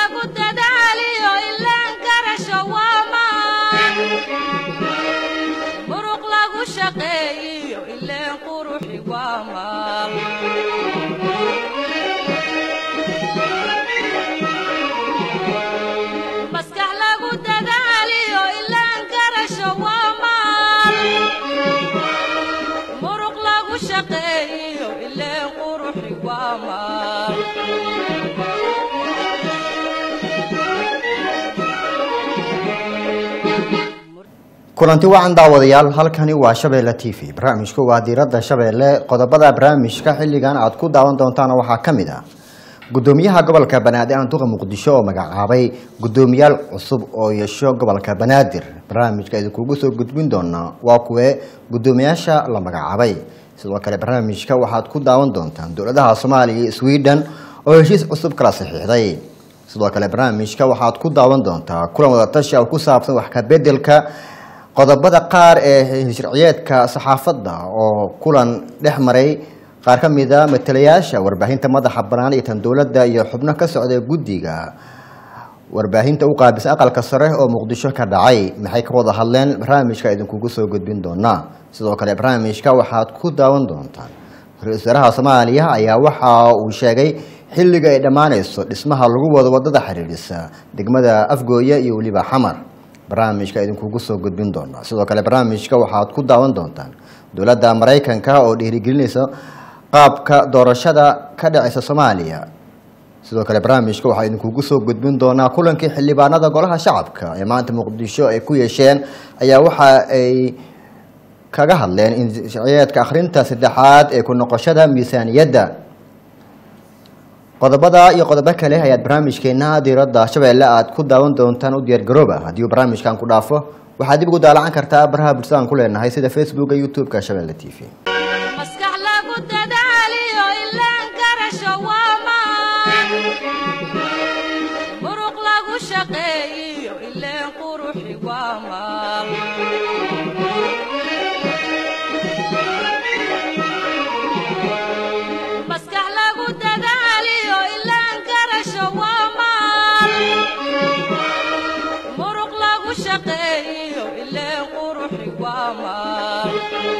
lagu dadaaliyo ilaan garasho waa maan muruq lagu shaqeeyiyo ileen quruxi waa maal maskax lagu dadaaliyo ilaan garasho waa maal muruq lagu shaqeeyiyo ileen quruxi waa maal kulanti wacan daawadayaal halkani waa shabeelle t v barnaamijku waa diiradda shabeelle qodobada barnaamijka xilligan aad ku daawan doontaan waxaa ka mid ah gudoomiyaha gobolka banaadir anduqa muqdisho oo magacaabay gudoomiyaal cusub oo yeesho gobolka banaadir barnaamijka idinkugu soo gudbin doonaa waa kuwee gudoomiyaasha la magacaabay sidoo kale barnaamijka waxaad ku daawan doontaan dowladaha soomaaliya iyo sweden oo heshiis cusub kala saxiixday sidoo kale barnaamijka waxaad ku daawan doontaa kulan wadatashi oo ku saabsan wax ka bedelka qodobada qaar ee sharciyeedka saxaafadda oo kulan dhex maray qaar ka mida matalayaasha warbaahinta madaxa banaan iyo tan dowladda iyo xubno ka socda guddiga warbaahinta u qaabilsan aqalka sare oo muqdisho ka dhacay maxay ka wada hadleen barnaamijka idinkugu soo gudbin doonaa sidoo kale barnaamijka waxaad ku daawan doontaan ra-iisul wasaaraha soomaaliya ayaa waxa uu sheegay xilliga ay dhammaanayso dhismaha lagu wado wadada xiriirisa degmada afgooye iyo weliba xamar barnaamijka idinkugu soo gudbin doonaa sidoo kale barnaamijka waxaad ku daawan doontaan dowladda maraykanka oo dhiirigelinaysa qaabka doorashada ka dhacaysa soomaaliya sidoo kale barnaamijka waxaa idinkugu soo gudbin doonaa kulankii xildhibaanada golaha shacabka ee maanta muqdisho ay ku yeesheen ayaa waxa ay kaga hadleen in sharciyeedka akhrinta saddexaad ee ku noqoshada miisaaniyadda qodobada iyo qodobo kale ayaad barnaamijkeena diiradda shabeelle aad ku daawan doontaan u diyaargarooba haddii uu barnaamijkan ku dhaafo waxaad dib ugu daalacan kartaa baraha bulshada aan ku leenahay sida facebooka youtube-ka shabeelle t v maskax lagu dadaaliyo ilaan garasho waa maan muruq lagu shaqeeyiyo ileen quruxi waa maal maskax lagu dadaaliyo ilaan garasho waa maal muruq lagu shaqeeyiyo ileen quruxi waa maal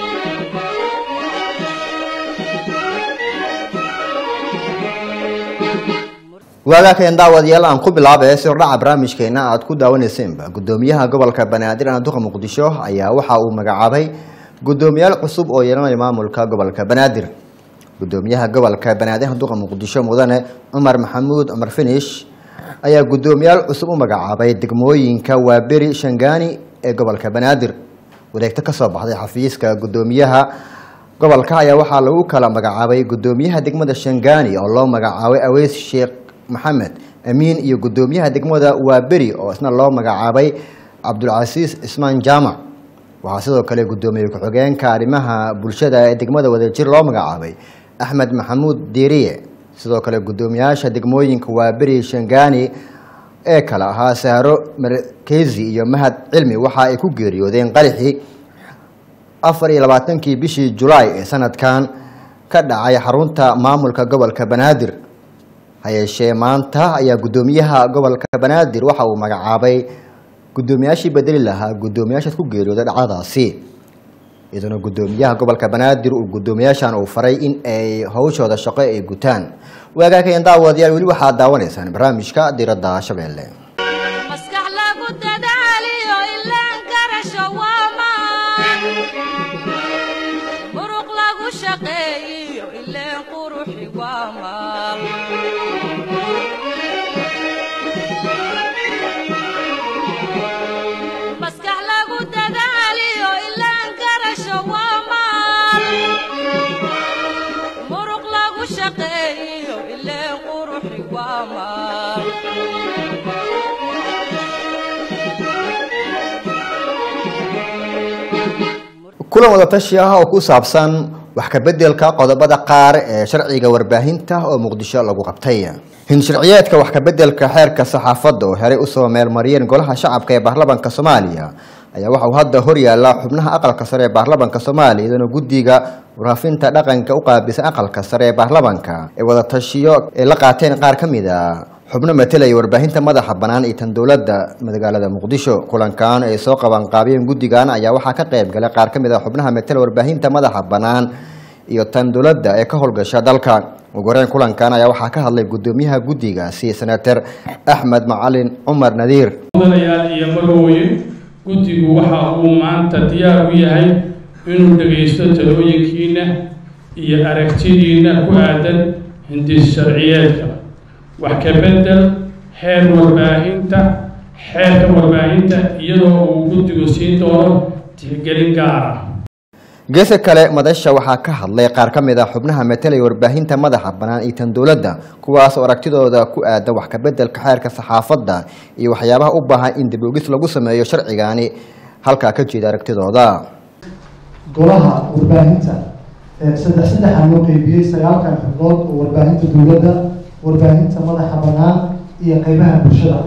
waagaakeen daawadayaal aan ku bilaabay sirdhaca barnaamijkeena aad ku daawanaysenba gudoomiyaha gobolka banaadir anduqa muqdisho ayaa waxa uu magacaabay gudoomiyaal cusub oo yeelanaya maamulka gobolka banaadir gudoomiyaha gobolka banaadir anduqa muqdisho mudane cumar maxamuud cumar finish ayaa gudoomiyaal cusub u magacaabay degmooyinka waaberi shangaani ee gobolka banaadir wareegto kasoo baxday xafiiska gudoomiyaha gobolka ayaa waxaa lagu kala magacaabay gudoomiyaha degmada shangaani oo loo magacaabay aweys sheekh maxamed amiin iyo gudoomiyaha degmada waaberi oo isna loo magacaabay cabdulcasiis cismaan jaamac waxaa sidoo kale gudoomiye ku-xigeenka arrimaha bulshada ee degmada wadajir loo magacaabay axmed maxamuud diiriye sidoo kale gudoomiyaasha degmooyinka waaberi shangaani ee kale ahaa sahro markezi iyo mahad cilmi waxa ay ku geeriyoodeen qaraxii afar iyo labaatankii bishii julaay ee sanadkan ka dhacay xarunta maamulka gobolka banaadir hayeeshee maanta ayaa gudoomiyaha gobolka banaadir waxa uu magacaabay gudoomiyaashii bedeli lahaa gudoomiyaashaas ku geeriyooda dhacdadaasi iyaduna gudoomiyaha gobolka banaadir uu gudoomiyaashan uu faray in ay hawshooda shaqo ay gutaan waagaakeen daawadayaal weli waxaad daawanaysaan barnaamijka diiradda shabeelle maskax lagu dadaaliyo ilaan garasho waa maan muruq lagu shaqeeyiyo ileen quruxi waa maal maskax lagu dadaaliyo ilaan garasho waa maal muruq lagu shaqeeyiyo ileen quruxi waa maal kulan wadatashi ah oo ku saabsan wax ka bedelka qodobada qaar ee sharciga warbaahinta oo muqdisho lagu qabtay hinsharciyeedka wax ka bedelka xeerka saxaafadda oo horey usoo meelmariyeen golaha shacabka ee baarlamaanka soomaaliya ayaa waxa uu hadda hor yaallaa xubnaha aqalka sare ee baarlamaanka soomaaliya iyadana guddiga waraafinta dhaqanka u qaabilsan aqalka sare ee baarlamaanka ee wadatashiyo ay la qaateen qaar ka mid a xubno matelaya warbaahinta madaxa bannaan iyo tan dowladda magaalada muqdisho kulankan ay soo qabanqaabiyeen guddigan ayaa waxaa ka qayb galay qaar ka mid a xubnaha matela warbaahinta madaxa bannaan iyo tan dowladda ee ka howlgasha dalka ugu horeyn kulankan ayaa waxaa ka hadlay guddoomiyaha guddigaasi senator axmed macalin cumar nadiir mudanayaal iyo marwooyin guddigu waxa uu maanta diyaar u yahay inuu dhagaysto talooyinkiina iyo aragtidiina ku aadan hindis sharciyeedka wax ka bedel xeer warbaahinta xeerka warbaahinta iyadoo uu guddigu siin doono tixgelin gaar ah geeska kale madasha waxaa ka hadlay qaar ka mid a xubnaha matelaya warbaahinta madaxa bannaan iyo tan dowladda kuwaas oo aragtidooda ku aadan wax kabeddelka xeerka saxaafadda iyo waxyaabaha u baahan in dib ogis lagu sameeyo sharcigani halkaa ka jeeda aragtidooda golaha warbaahinta saddex saddexaa loo qeybiyey sagaalkan xubnood oo warbaahinta dowladda warbaahinta madaxa bannaan iyo qeybaha bulshada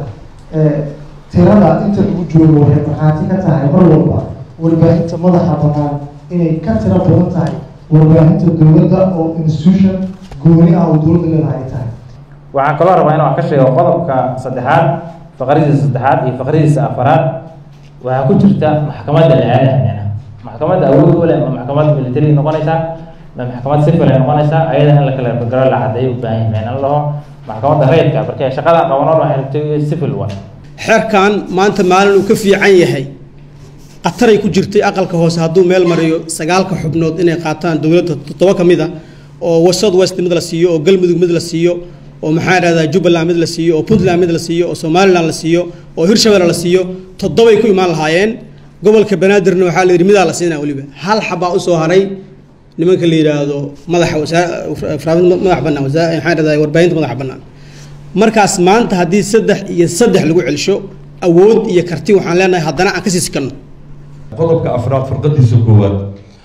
tirada inta lagu joogo waxay markhaati ka tahay mar walba warbaahinta madaxa bannaan inay ka tiro badan tahay warbaahinta dowladda oo institution gooni ah oo dowladda leedahay ay tahay waxaan kaloo rabaa inaan wax ka sheego qodobka saddexaad faqradiisa saddexaad iyo faqradiisa afaraad waxaa ku jirta maxkamadda lacaalaha maxkamadda awood u leh ma maxkamad military noqonaysaa ma maxkamad civil ay noqonaysaa ayada in la kala garo la cadeeyo u baahan yahay in la dhaho maxkamadda rayidka markay shaqadan qabanoo waxay rabtay civil one xeerkan maanta maalin uu ka fiican yahay qataray ku jirtay aqalka hoose hadduu meel mariyo sagaalka xubnood inay qaataan dowladda toddoba ka mid a oo south west mid la siiyo oo galmudug mid la siiyo oo maxaa idhahdaa jubbaland mid la siiyo oo puntland mid la siiyo oo somaliland la siiyo oo hirshabelle la siiyo toddobay ku imaan lahaayeen gobolka banaadirna waxaa la yidhi midaa la siinaa weliba hal xabaa usoo haray nimanka la yidhaahdo madaxa madax bannaan maxaa idhahdaa warbaahinta madaxa bannaan markaas maanta haddii saddex iyo saddex lagu celsho awood iyo karti waxaan leenahay haddana aan ka sii sikanno qodobka afraad farqadiisa koowaad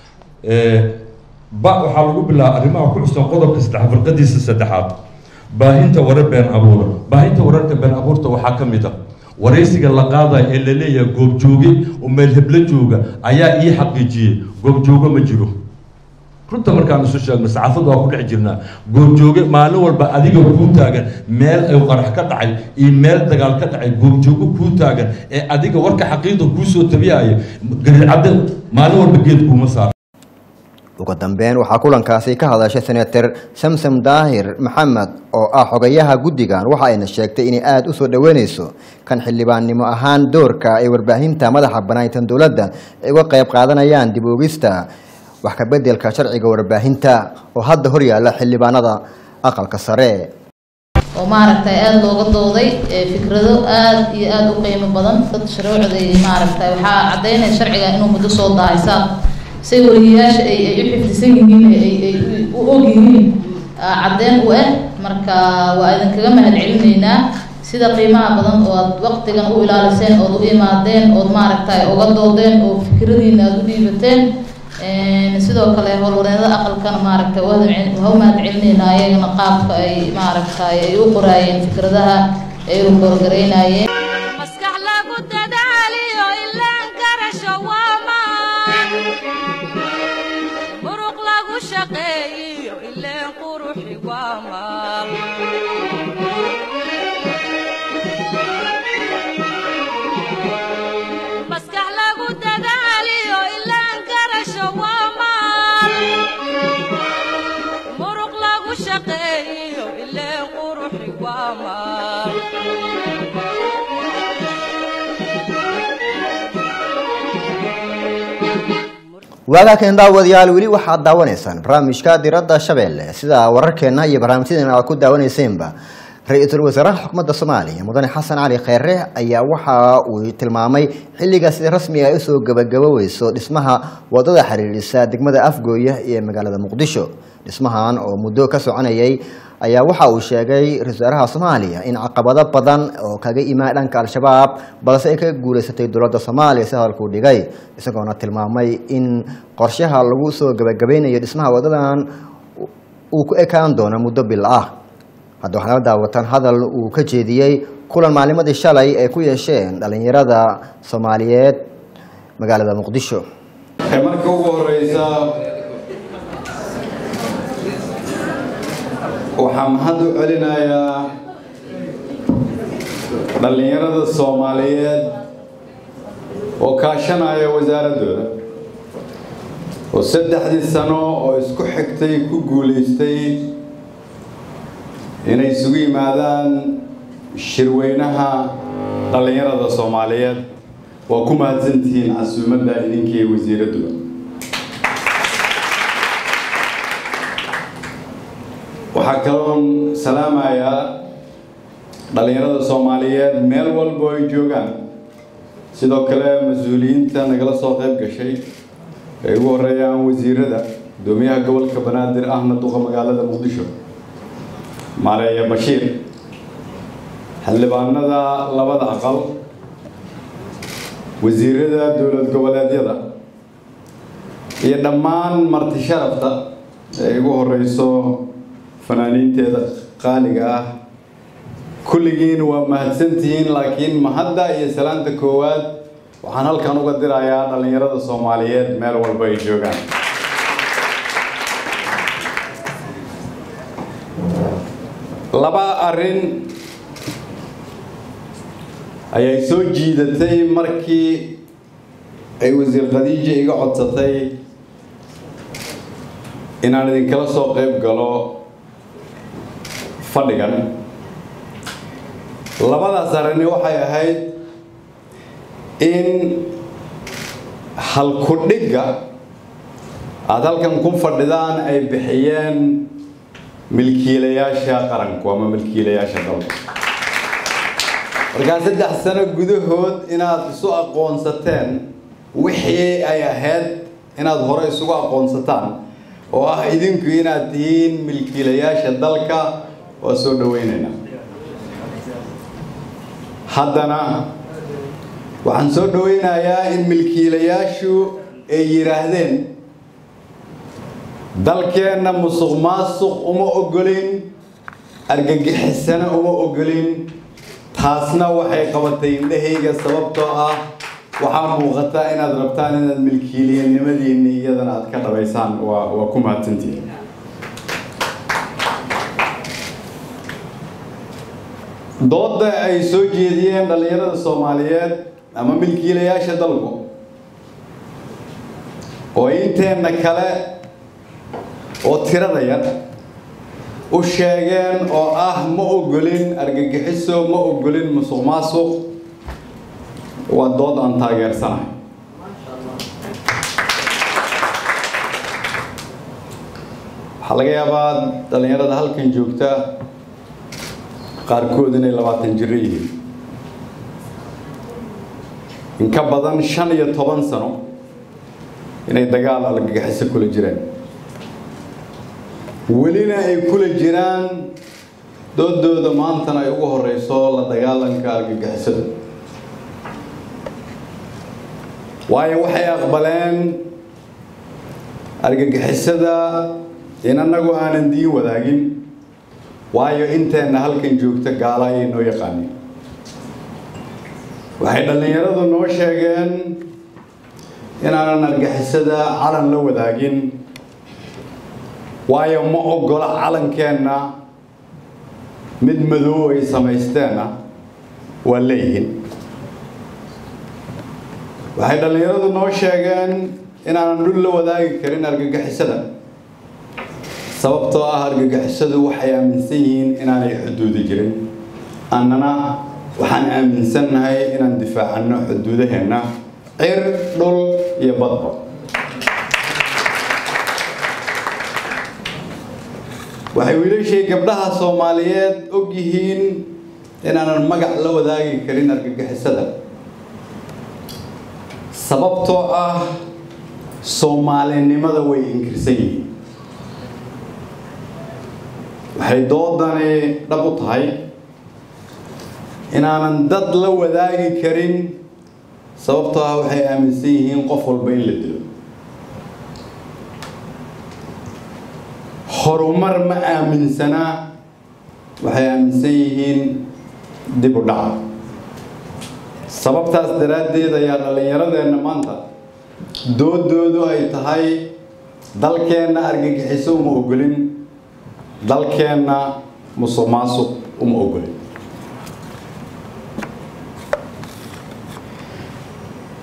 ba waxaa lagu bilaaba arrimaha ku xusan qodobka saddex farqadiisa saddexaad baahinta warar been abuura baahinta wararka been abuurta waxaa ka mid a waraysiga la qaadaya ee la leeyahay goobjooge oo meel heblo jooga ayaa ii xaqiijiyey goobjooge ma jiro runta markaan isu sheegno saxaafadda waa ku dhex jirnaa goobjooge maalin walba adiga kuu taagan meel ay qarax ka dhacay iyo meel dagaal ka dhacay goobjooge kuu taagan ee adiga warka xaqiiqda kuusoo tabiyaya gariicadde maalin walba geed kuuma saar ugu dambeyn waxaa kulankaasi ka hadashay senator samsom daahir maxamed oo ah xogayaha guddigan waxa ayna sheegtay inay aada u soo dhoweyneyso kan xildhibaannimo ahaan doorka ay warbaahinta madaxa banaantan dowladda ay uga qayb qaadanayaan dib oogista wax ka beddelka sharciga warbaahinta oo hadda hor yaalla xildhibaanada aqalka sare oo maaragtay aada looga dooday fikrado aada iyo aada u qiimo badan dad shuruucday maaragtay waxaa caddaynaya sharciga inuu muddo soo dahay saa say wariyayaasha ay ay u xifdisan yihiin ay ay u og yihiin caddeyn u ah marka waa idinkaga mahad celinaynaa sida qiimaha badan oo aad waqtigan u ilaaliseen ood u imaadeen ood maaragtay uga doodeen oo fikradiina aada u dhiibateen sidoo kale howlwareedada aqalkana maaragtay waa u mahad celinaynaa ayagana qaabka ay maaragtay ay u qoraayeen fikradaha ay u goorgaraynayeen maskax lagu dadaaliyo ilaan garasho waa maan muruq lagu shaqeeyiyo ileen quruxi waa maal maskax lagu dadaaliyo ilaan garasho waa maal muruq lagu shaqeeyiyo ileen quruxi waa maal waagaakan daawadayaal weli waxaad daawanaysaan barnaamijka diradda shabeelle sida wararkeenna iyo barnaamijyadeena aad ku daawanaysaenba ra-iisul wasaaraha xukuumadda soomaaliya mudane xasan cali kheyre ayaa waxa uu tilmaamay xilliga sida rasmiga ay usoo gabagaboweyso dhismaha wadada xiriirisa degmada afgooya ee magaalada muqdisho dhismahan oo muddo ka soconayay ayaa waxa uu sheegay ra-isul wasaaraha soomaaliya in caqabado badan oo kaga imaan dhanka al-shabaab balse ay ka guuleysatay dowladda soomaaliya si hadalkuu dhigay isagoona tilmaamay in qorshaha lagu soo gabagabeynayo dhismaha wadadan uu ku ekaan doono muddo bil ah hadda waxaa nala daawataan hadal uu ka jeediyey kulan maalimadii shalay ay ku yeesheen dhalinyarada soomaaliyeed magaalada muqdisho marka ugu horeysa waxaa mahad u celinayaa dhallinyarada soomaaliyeed oo kaashanaya wasaaraddooda oo saddexdii sano oo isku xigtay ku guulaystay inay isugu yimaadaan shirweynaha dhallinyarada soomaaliyeed waa ku mahadsantihiin casuumadda idinkii wasiiradduba waxaa kaloon salaamayaa dhallinyarada soomaaliyeed meel walbo ay joogaan sidoo kale mas-uuliyiinta nagala soo qayb gashay ay ugu horeeyaan wasiirada gudoomiyaha gobolka banaadir ahna duqa magaalada muqdisho maareeye bashiir xildhibaanada labada aqal wasiirada dowlad goboleedyada iyo dhammaan marti sharafta ay ugu horeyso fanaaniinteeda qaaliga ah kulligiin waa mahadsantihiin laakiin mahadda iyo salaanta koowaad waxaan halkan uga dirayaa dhallinyarada soomaaliyeed meel walba ay joogaan laba arrin ayay soo jiidatay markii ay wasiir khadiija iga codsatay inaan idinkala soo qayb galo fadhigan labadaas arrini waxay ahayd in halku-dhigga aada halkan ku fadhidaan ay bixiyeen milkiilayaasha qaranku ama milkiilayaasha dalka markaa saddex sano gudahood inaad isu aqoonsateen wixii ay ahayd inaad hore isugu aqoonsataan oo ah idinku inaad tihiin milkiilayaasha dalka waa soo dhaweynaynaa haddana waxaan soo dhaweynayaa in milkiilayaashu ay yidhaahdeen dalkeenna musuq maasuq uma ogolin argagixisana uma ogolin taasna waxay qabatay indhahayga sababtoo ah waxaa muuqata inaad rabtaan inaad milkiiliyanimadiinni iyadana aad ka dhabaysaan waa waa ku mahadsantihiin doodda ay soo jeediyeen dhallinyarada soomaaliyeed ama milkiilayaasha dalku oo inteenna kale oo tirada yar u sheegeen oo ah ma ogolin argagixiso ma ogolin musuq maasuq waa dood aan taageersanahay waxaa laga yaabaa dhallinyarada halkan joogta qaarkood inay labaatan jiro yihiin in ka badan shan iyo toban sano inay dagaal argagixiso kula jireen welina ay kula jiraan doodooda maantana ay ugu horeyso la dagaalanka argagixisada waayo waxay aqbaleen argagixisada in annagu aanan diin wadaagin waayo inteenna halkan joogta gaala ayay noo yaqaaniin waxay dhallinyaradu noo sheegeen inaanan argixisada calan la wadaagin waayo ma ogola calankeenna mid madow ay samaysteenna waa leeyihiin waxay dhallinyaradu noo sheegeen inaanan dhul la wadaagi karin argagixisada sababtoo ah argagixisadu waxay aaminsan yihiin inaanay xuduudi jirin annana waxaan aaminsannahay inaan difaacanno xuduudaheenna cir dhul iyo badba waxay wiilashay gabdhaha soomaaliyeed og yihiin inaanan magac la wadaagi karin argagixisada sababtoo ah soomaalinimada way inkirsan yihiin waxay doodani dhab u tahay inaanan dad la wadaagi karin sababtoo ah waxay aaminsan yihiin qof walba in la dilo horumar ma aaminsana waxay aaminsan yihiin dib u dhaca sababtaas daraaddeed ayaa dhallinyaradeenna maanta doodoodu ay tahay dalkeenna argagixiso uma ogolin dalkeenna musuq maasuq uma ogolin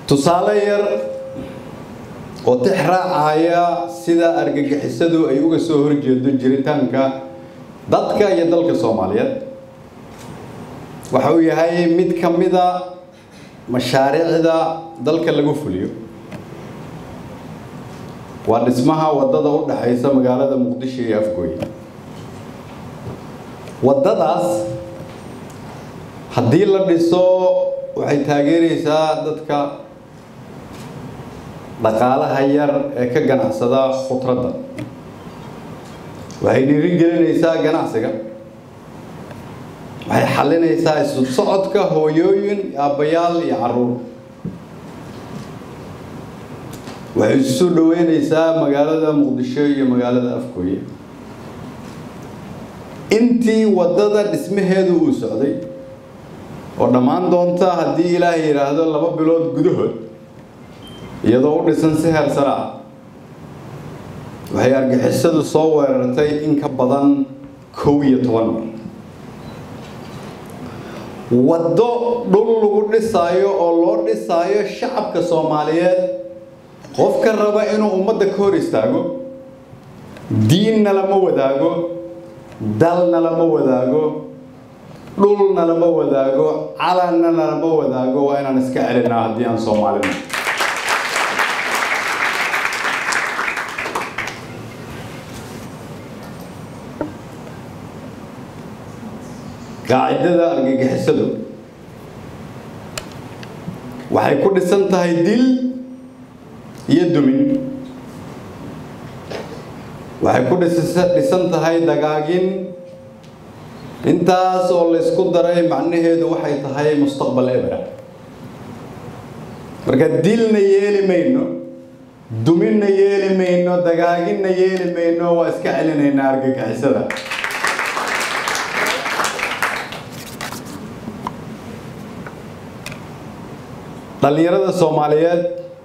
tusaale yar oo tix raacaya sida argagixisadu ay uga soo horjeedo jiritaanka dadka iyo dalka soomaaliyeed waxa uu yahay mid ka mida mashaariicda dalka lagu fuliyo waa dhismaha waddada u dhaxaysa magaalada muqdisho iyo afgooye waddadaas haddii la dhiso waxay taageeraysaa dadka dhaqaalaha yar ee ka ganacsada khudradda waxay dhiirigelinaysaa ganacsiga waxay xallinaysaa isu socodka hooyooyin aabbayaal iyo carruur waxay isu soo dhoweynaysaa magaalada muqdisho iyo magaalada afgooye intii waddada dhismaheedu uu socday oo dhammaan doonta haddii ilaahay yidhaahdo laba bilood gudahood iyadoo u dhisan si heer sare ah waxay argixisadu soo weerartay in ka badan kow iyo toban mar waddo dhul lagu dhisaayo oo loo dhisaayo shacabka soomaaliyeed qofka raba inuu ummadda ka hor istaago diinna lama wadaago dalna lama wadaago dhulna lama wadaago calanna lama wadaago waa inaan iska celinaa haddii aan soomaalina qaacidada argagixisadu waxay ku dhisan tahay dil iyo dumin waxay ku dhisan tahay dagaagin intaas oo laysku daray macnaheedu waxay tahay mustaqbal ebra marka dilna yeeli mayno duminna yeeli mayno dagaaginna yeeli mayno waa iska celinaynaa argagixisada dhallinyarada soomaaliyeed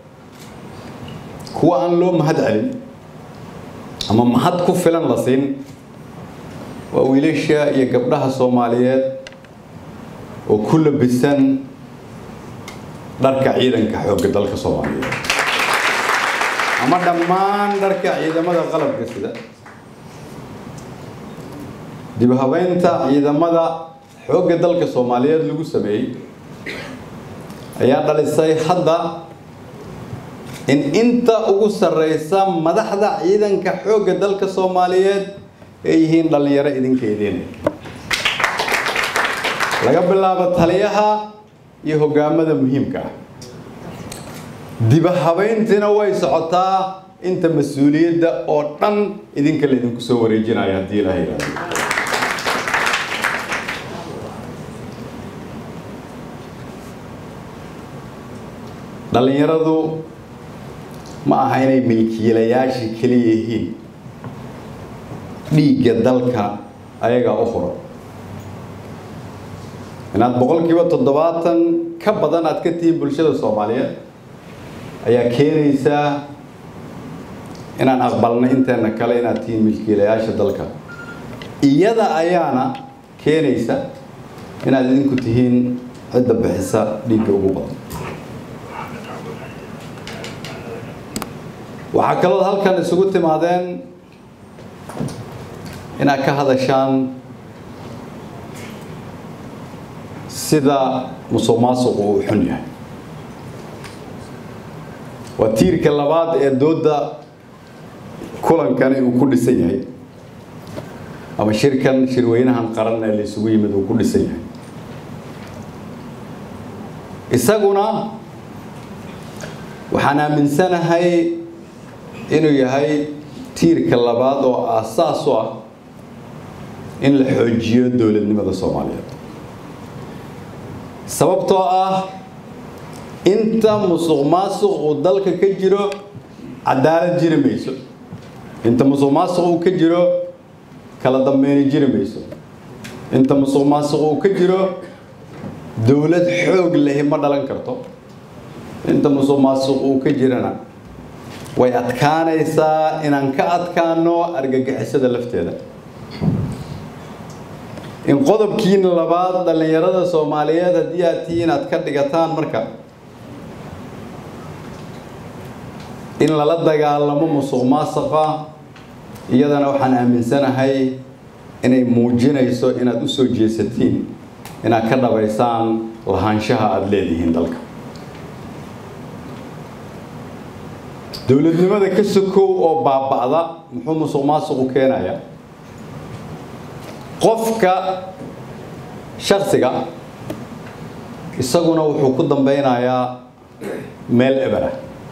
kuwa aan loo mahad celin ama mahad ku filan la siin waa wiilasha iyo gabdhaha soomaaliyeed oo ku labisan dharka ciidanka xoogga dalka soomaaliyeed ama dhammaan dharka ciidamada qalabka sida dib habeynta ciidamada xoogga dalka soomaaliyeed lagu sameeyey ayaa dhalisay hadda in inta ugu sarreysa madaxda ciidanka xoogga dalka soomaaliyeed ay yihiin dhallinyaro idinka idin laga bilaabo taliyaha iyo hogaamada muhiimka ah diba habeyntiina way socotaa inta mas-uuliyadda oo dhan idinka laydinku soo wareejinayo haddii ilaha yidhahdo dhallinyaradu ma aha inay milkiilayaashii keliya yihiin dhiigga dalka ayagaa u huro inaad boqolkiiba toddobaatan ka badan aad ka tihiin bulshada soomaaliyeed ayaa keenaysaa inaan aqbalno inteena kale inaad tihiin milkiilayaasha dalka iyada ayaana keenaysa inaad idinku tihiin cidda bixisa dhiigga ugu badan waxaa kalood halkan isugu timaadeen inaad ka hadashaan sida musuq maasuqu uu xun yahay waa tiirka labaad ee doodda kulankani uu ku dhisan yahay ama shirkan shirweynahan qaran ee la isugu yimid uu ku dhisan yahay isaguna waxaan aaminsanahay inuu yahay tiirka labaad oo aasaas u ah in la xoojiyo dowladnimada soomaaliyeed sababtoo ah inta musuq maasuq uu dalka ka jiro cadaalad jiri mayso inta musuq maasuq uu ka jiro kala dambeyni jiri mayso inta musuq maasuq uu ka jiro dowlad xoog lehi ma dhalan karto inta musuq maasuq uu ka jirana way adkaanaysaa inaan ka adkaano argagixisada lafteeda in qodobkiina labaad dhallinyarada soomaaliyeed haddii aad tihiin aad ka dhigataan marka in lala dagaalamo musuq maasuqa iyadana waxaan aaminsanahay inay muujinayso inaad u soo jeesatiin inaad ka dhabaysaan lahaanshaha aada leedihiin dalka dowladnimada ka sokow oo baaba'da muxuu musuq maasuqu keenayaa qofka shaksiga isaguna wuxuu ku dambeynayaa meel ebera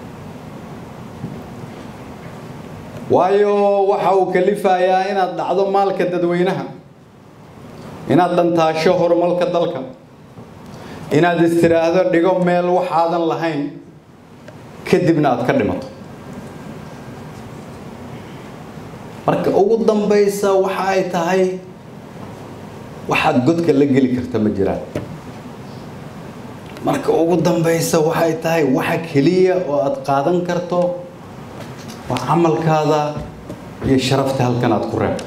waayo waxa uu kalifayaa inaad dhacdo maalka dadweynaha inaad dhantaasho horumarka dalka inaad istiraahdo dhigo meel waxaadan lahayn kadibna aad ka dhimato marka ugu dambaysa waxa ay tahay waxaad godka la geli karta ma jiraan marka ugu dambaysa waxay tahay waxa keliya oo aad qaadan karto waa camalkaada iyo sharafta halkan aad ku reebto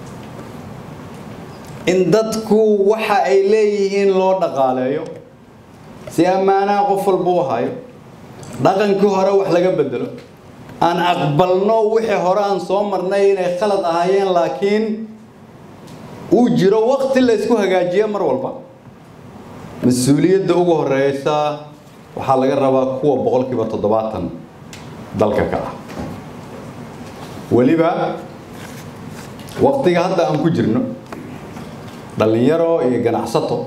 in dadku waxa ay leeyihiin loo dhaqaaleeyo si ammaanaha qof walba u hayo dhaqankii hore wax laga bedelo aan aqbalno wixii hore aan soo marnay inay khalad ahaayeen laakiin uu jiro waqti la isku hagaajiyo mar walba mas-uuliyadda ugu horeysa waxaa laga rabaa kuwa boqolkiiba toddobaatan dalka ka ah weliba waqtiga hadda aan ku jirno dhallinyaro iyo ganacsato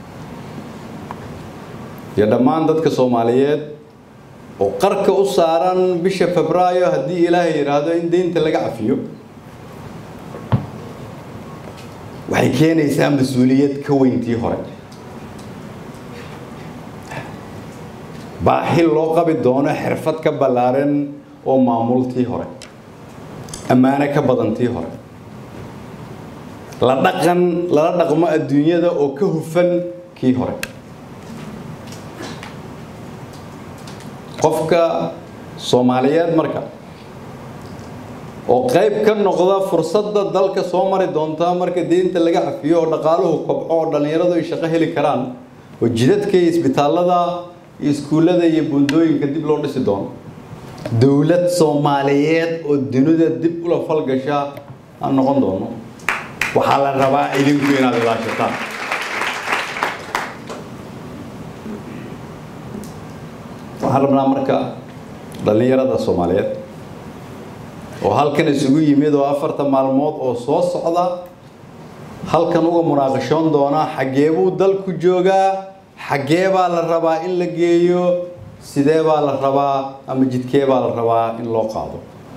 iyo dhammaan dadka soomaaliyeed oo qarka u saaran bisha febraayo haddii ilaahay yidhaahdo in deynta laga cafiyo waxay keenaysaa mas-uuliyad ka weyntii hore baahi loo qabi doono xirfad ka ballaaran oo maamultii hore ammaano ka badantii hore la dhaqan lala dhaqmo adduunyada oo ka hufan kii hore qofka soomaaliyeed marka oo qayb ka noqda fursadda dalka soo mari doonta marka deynta laga cafiyo oo dhaqaaluhu kobco oo dhallinyaradu ay shaqo heli karaan oo jidadka iyo isbitaallada iyo iskuullada iyo buundooyinka dib loo dhisi doono dowlad soomaaliyeed oo dunida dib ula falgasha aan noqon doono waxaa la rabaa idinku inaad ilaashataan waxaan rabnaa marka dhallinyarada soomaaliyeed oo halkan isugu yimid oo afartan maalmood oo soo socda halkan uga munaaqashoon doona xaggee buu dalku joogaa xaggee baa la rabaa in la geeyo sidee baa la rabaa ama jidkee baa la rabaa in loo qaado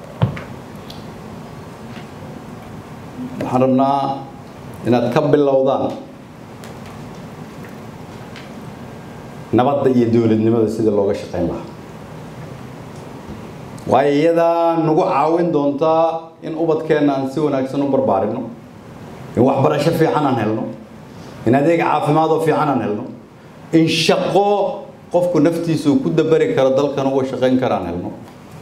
waxaan rabnaa inaad ka bilowdaan nabadda iyo dowladnimada sida looga shaqayn lahaa waayo iyadaa nagu caawin doontaa in ubadkeenna aan si wanaagsan u barbaarino in waxbarasho fiican aan helno in adeeg caafimaad oo fiican aan helno in shaqo qofku naftiisa uu ku dabari karo dalkan uga shaqayn kara aan helno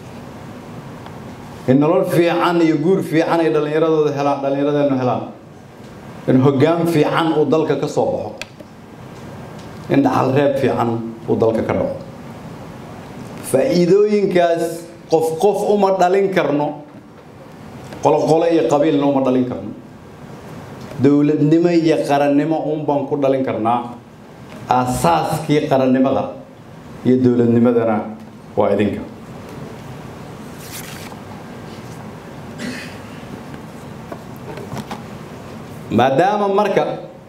in nolol fiican iyo guur fiican ay dhallinyaradooda helaan dhallinyaradeenu helaan in hoggaan fiican uu dalka ka soo baxo in dhaxal reeb fiican uu dalka ka dhaco faa'iidooyinkaas qof qof uma dhalin karno qoloqolo iyo qabiilna uma dhalin karno dowladnimo iyo qarannimo uun baan ku dhalin karnaa aasaaskii qarannimada iyo dowladnimadana waa idinka maadaama marka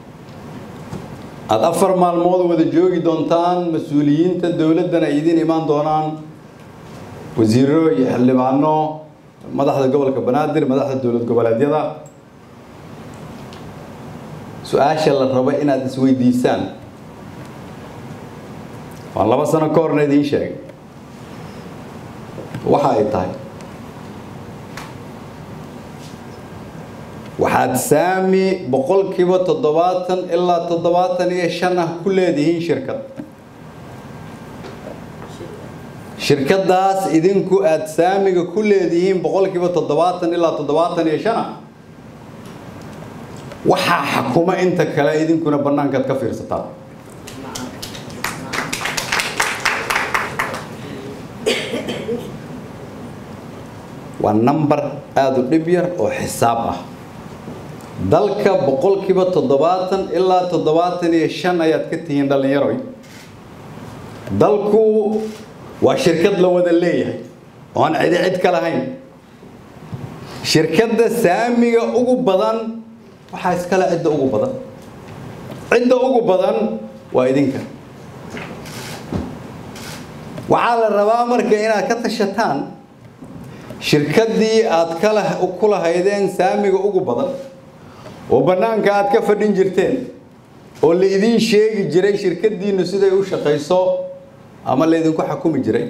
aada afar maalmood wada joogi doontaan mas-uuliyiinta dowladdana ay idiin imaan doonaan wasiiro iyo xildhibaano madaxda gobolka banaadir madaxda dowlad goboleedyada su-aasha la rabo inaad isweydiisaan waan laba sano ka horna idiin sheegay waxa ay tahay waxaad saami boqolkiiba toddobaatan ilaa toddobaatan iyo shan ah ku leedihiin shirkad shirkadaas idinku aada saamiga ku leedihiin boqolkiiba toddobaatan ilaa toddobaatan iyo shan ah waxaa xakuma inta kale idinkuna bannaankaad ka fiirsataan waa number aada u dhib yar oo xisaab ah dalka boqolkiiba toddobaatan ilaa toddobaatan iyo shan ayaad ka tihiin dhallinyaroy dalku waa shirkad la wada leeyahay oo aan cidi cid ka lahayn shirkadda saamiga ugu badan waxaa iskale cidda ugu badan cidda ugu badan waa idinka waxaa la rabaa marka inaad ka tashataan shirkaddii aad kala ku lahaydeen saamiga ugu badan oo bannaanka aad ka fadhin jirteen oo la idiin sheegi jiray shirkaddiinnu siday u shaqayso ama laydinku xakumi jiray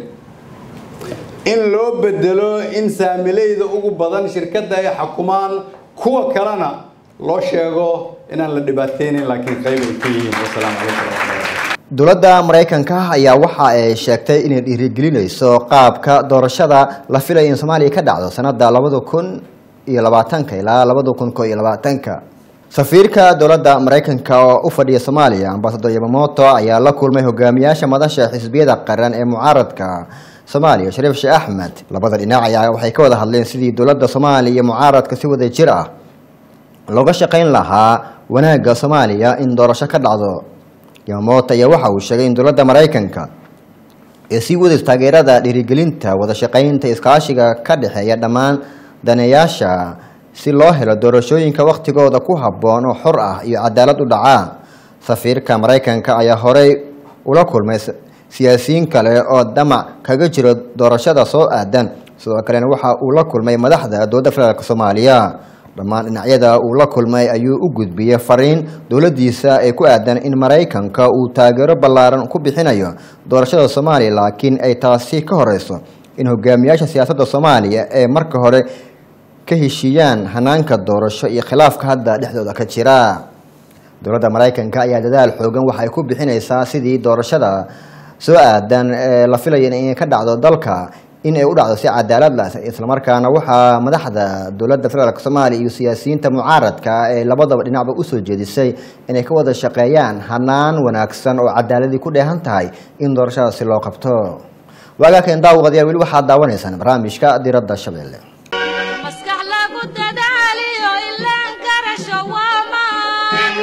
in loo bedelo in saamilayda ugu badan shirkadda ay xakumaan kuwa kalena loo sheego inaan la dhibaateynayn laakiin qayb ay ka yihiin wasalaamu calaykum waraxmatullahi dowladda maraykanka ayaa waxa ay sheegtay inay dhiirigelinayso qaabka doorashada la filaya in soomaaliya ka dhacdo sanada labada kun iyo labaatanka ilaa labada kun ko iyo labaatanka safiirka dowladda maraykanka oo u fadhiya soomaaliya ambasador yamamoto ayaa la kulmay hogaamiyaasha madasha xisbiyada qaran ee mucaaradka soomaaliya shariif sheekh axmed labada dhinac ayaa waxay ka wada hadleen sidii dowladda soomaaliya iyo mucaaradka si wada jir ah looga shaqayn lahaa wanaagga soomaaliya in doorasho ka dhacdo yamamoto ayaa waxa uu sheegay in dowladda maraykanka ee sii wadayso taageerada dhiirigelinta wada shaqaynta iskaashiga ka dhexeeya dhammaan daneeyaasha si loo helo doorashooyinka wakhtigooda ku habboon oo xor ah iyo cadaalad u dhacaa safiirka maraykanka ayaa horey ula kulmay siyaasiyiin kale oo damac kaga jiro doorashada soo aadan sidoo kalena waxa uu la kulmay madaxda dowladda federaalk soomaaliya dhammaan dhinacyada uu la kulmay ayuu u gudbiyey fariin dowladdiisa ee ku aadan in maraykanka uu taageero ballaaran ku bixinayo doorashada soomaaliya laakiin ay taasi ka horeyso in hogaamiyaasha siyaasadda soomaaliya ee marka hore ka heshiiyaan hanaanka doorasho iyo khilaafka hadda dhexdooda ka jira dowladda maraykanka ayaa dadaal xoogan waxay ku bixinaysaa sidii doorashada soo aadan ee la filaya inay ka dhacdo dalka in ay u dhacdo si cadaalad lah islamarkaana waxaa madaxda dowladda federaalk soomaaliya iyo siyaasiyiinta mucaaradka ee labadaba dhinacba usoo jeedisay inay ka wada shaqeeyaan hanaan wanaagsan oo cadaaladii ku dheehan tahay in doorashadaasi loo qabto waagaakan daawadayaal weli waxaad daawanaysaan barnaamijka diradda shabeelle maskax lagu dadaaliyo ilaan garasho waa maan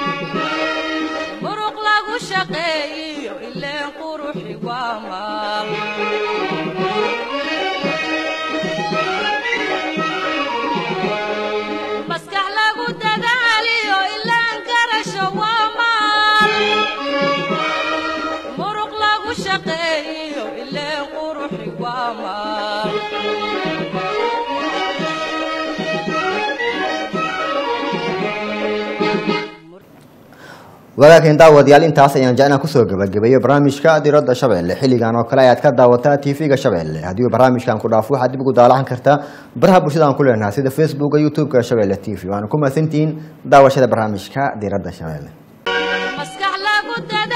muruq lagu shaqeeyiyo ileen quruxi waa maal maskax lagu dadaaliyo ilaan garasho waa maal muruq lagu shaqeeyiyo ileen quruxi waa maal wagaakan daawadayaal intaas ayaan jecnaa kusoo gabagabeeyo barnaamijka diradda shabeelle xilligan oo kale ayaad ka daawataa tv-ga shabeelle haddii barnaamijkan ku dhaafo waxaad dib ugu daalacan kartaa baraha bulshada aan ku leenahay sida facebooka youtube-ka shabeelle t v waana ku mahadsantihiin daawashada barnaamijka diradda shabeelle maskax lagu dadaaliyo